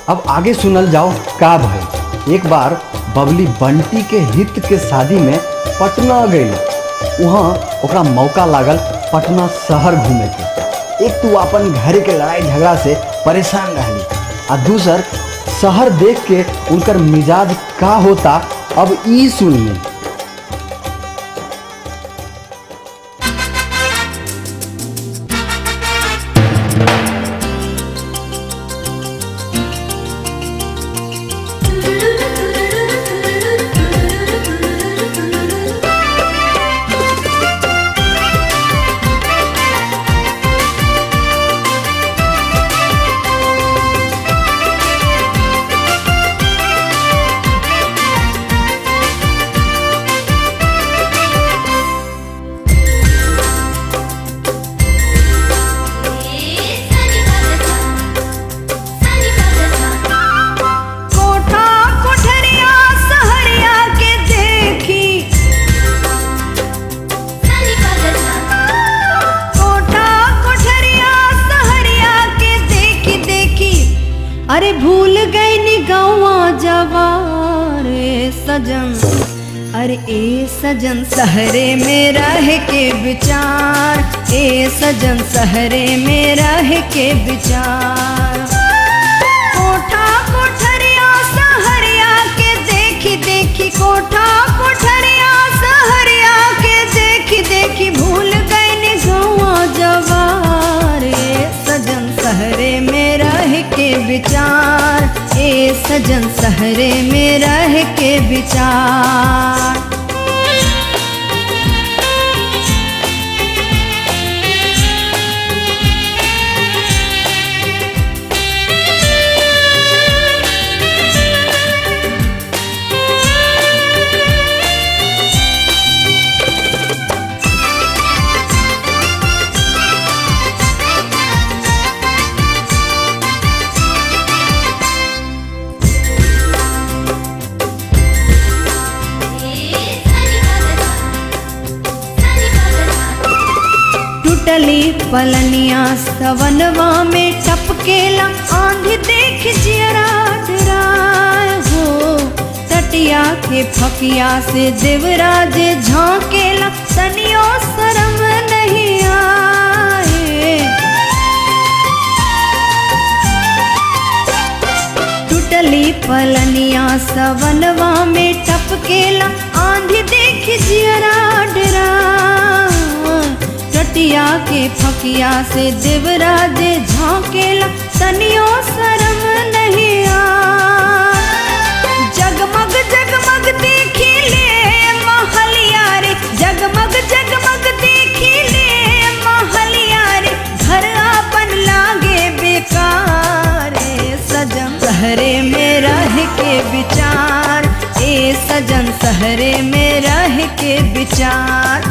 अब आगे सुनल जाओ का भइल एक बार बबली बंटी के हित के शादी में पटना गई वहाँ ओकरा मौका लागल पटना शहर घूमे के एक तो अपन घर के लड़ाई झगड़ा से परेशान रहली आ दूसर शहर देख के उनकर मिजाज का होता अब ई सुनली कोठा कोठरिया सहरिया के देखी कोठा कोठरिया सहरिया के देखी देखी अरे भूल गई नी गौवा जवार ए सजन अरे ए सजन सहरे में रह के विचार ए सजन सहरे में रह के विचार कोठा कोठरिया सहरिया के देखी देखी कोठा कोठरिया सहरिया के देखी देखी भूल गई ने गौवा जवार ए सजन सहरे में रह के विचार ए सजन सहरे में रह के विचार टूटली पलनिया सवनवा में टपकेला आंधी देख जियरा डराए हो तटिया के फकिया से देवराज झांकेला तनियो शरम नहीं आए टूटली पलनिया सवनवा में टपकेला आंधी देख जियरा डरा टटिया के फकिया से देवराज झांकेला तनियो शरम नहीं आ जगमग जगमग देखी ले महलिया रे जगमग जगमग देखी ले महलिया रे घर अपन लागे बेकार ए सजन सहरे में रह के विचार ए सजन सहरे में रह के विचार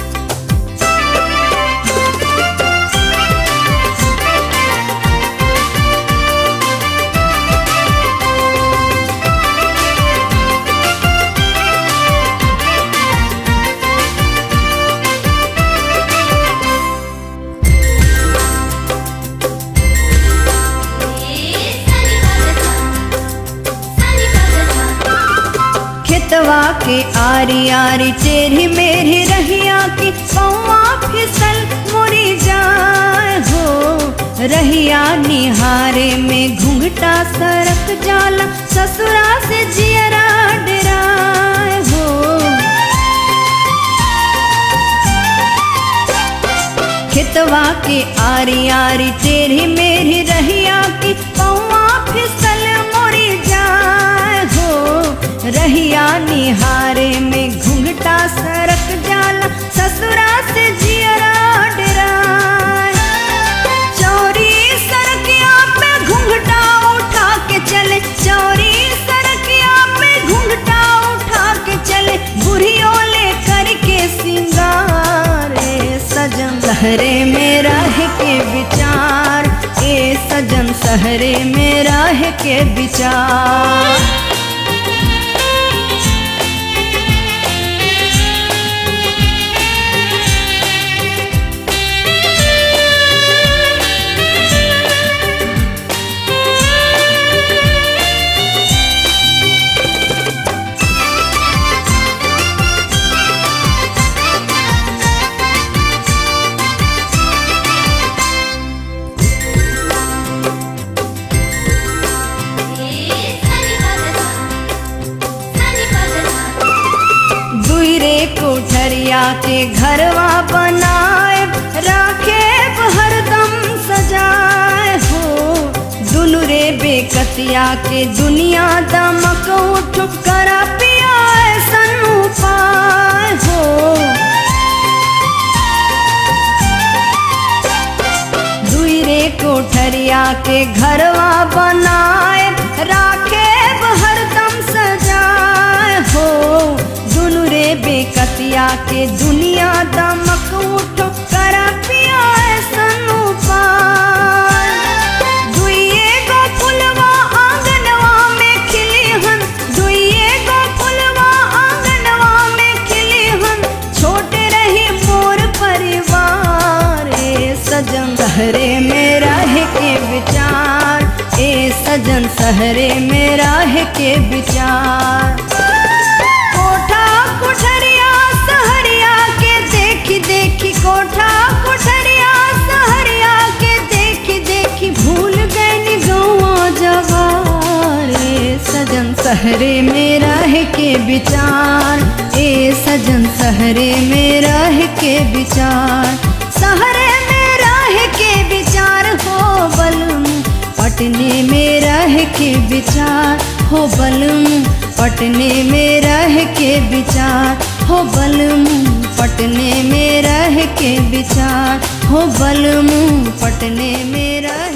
खेतवा के आरी आरी टेढ़ी मेढ़ी रहिया की पौआ फिसल मुड़ी जाए हो रहिया निहारे में घूंघटा सरक जाला ससुरा से जियरा डराए हो खेतवा के आरी आरी टेढ़ी मेढ़ी रहिया की पौआ फिसल मुड़ी जाए हो रहिया निहारे में घूंघटा सरक जाला ससुरा से जियरा डराए चोरी सड़किया पे घूंघटा उठा के चले चोरी सड़किया पे घूंघटा उठा के चले बुढ़ियों ले करके सिंगार ए सजन सहरे में रह के विचार ए सजन सहरे में रह के विचार के घरवा बनाए राखे हरदम सजाए हो दुनु रे बेकतिया के दुनिया दमक उठ करा पिया ऐसन उपाय हो दुई रे कोठरिया के घरवा बनाए राखे हरदम सजाए हो दुनु रे बेकतिया के दुनिया दमक उठ करा पिया ऐसन उपाय दुइये गो फुलवा आंगनवा में खिली हन दुइये गो फुलवा आंगनवा में खिली हन छोटे रही मोर परिवार ए सजन सहरे में रह के विचार ए सजन सहरे में रह के विचार कोठा कोठरिया सहरिया के देखी देखी कोठा कोठरिया सहरिया के देखी देखी भूल गए गौआ जवार ए सजन सहरे में रह के विचार ए सजन सहरे में रह के विचार सहरे में रह के विचार हो बलम पटने में रह के विचार हो बलम पटने में रह के विचार हो बलम पटने में रह के विचार हो बलम पटने में रह